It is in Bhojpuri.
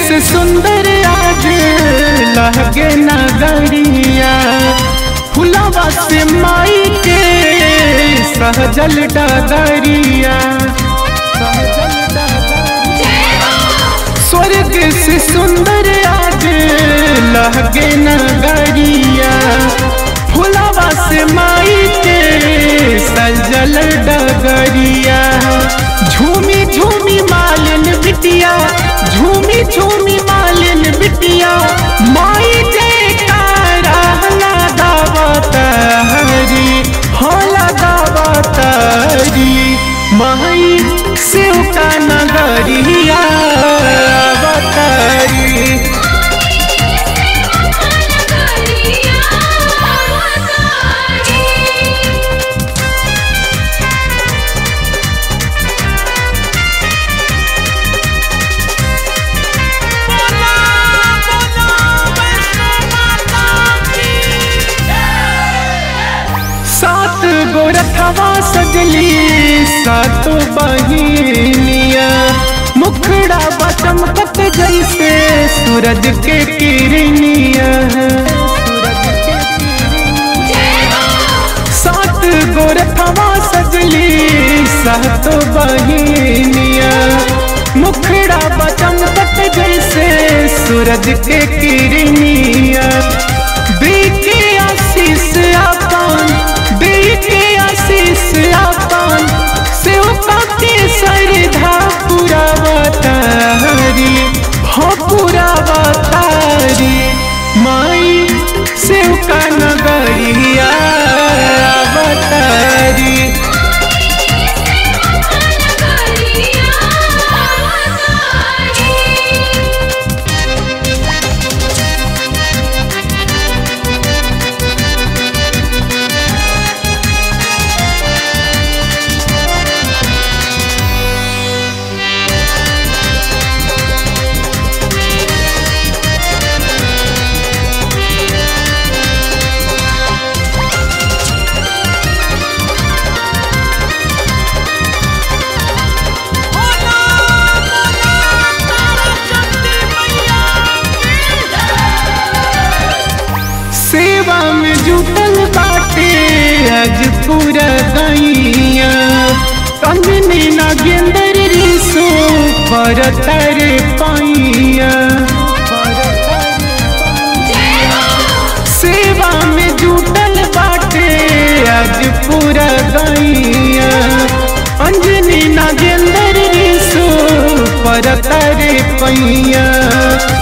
से सुंदर आज लहगे नगरिया फुलावा से माई के सहजल डगरिया स्वर्ग से सुंदर आज लहगे नगरिया फुलावा से माई के सजल डगरिया झूमी झूमी मालिन बिटिया झूमी झूमी मालिन बिटिया माई जयकारा लगावत हरी हो लगावत हरी माई शिव का नगरिया अवतारी सात गो रथवा सजली सातो बहिनिया मुखड़ा बचमकत जैसे सूरज के किरनिया सात गो रथवा सजली सातो बहिनिया मुखड़ा बचमकत जैसे सूरज के किरनिया बीके आशीष अपन बीके आशीष अपन सेवका के श्रद्धा पूरा बतारी हो पूरा बतारी माई सेवका नगरिया बतारी सेवा में जुटल बाटे आज पूरा गैया कंगनी नागेंद्र रिसो पर तर पैया सेवा में जुटल बाटे आज पूरा गैया अंजनी नागेंद्र रिसो पर तर पैया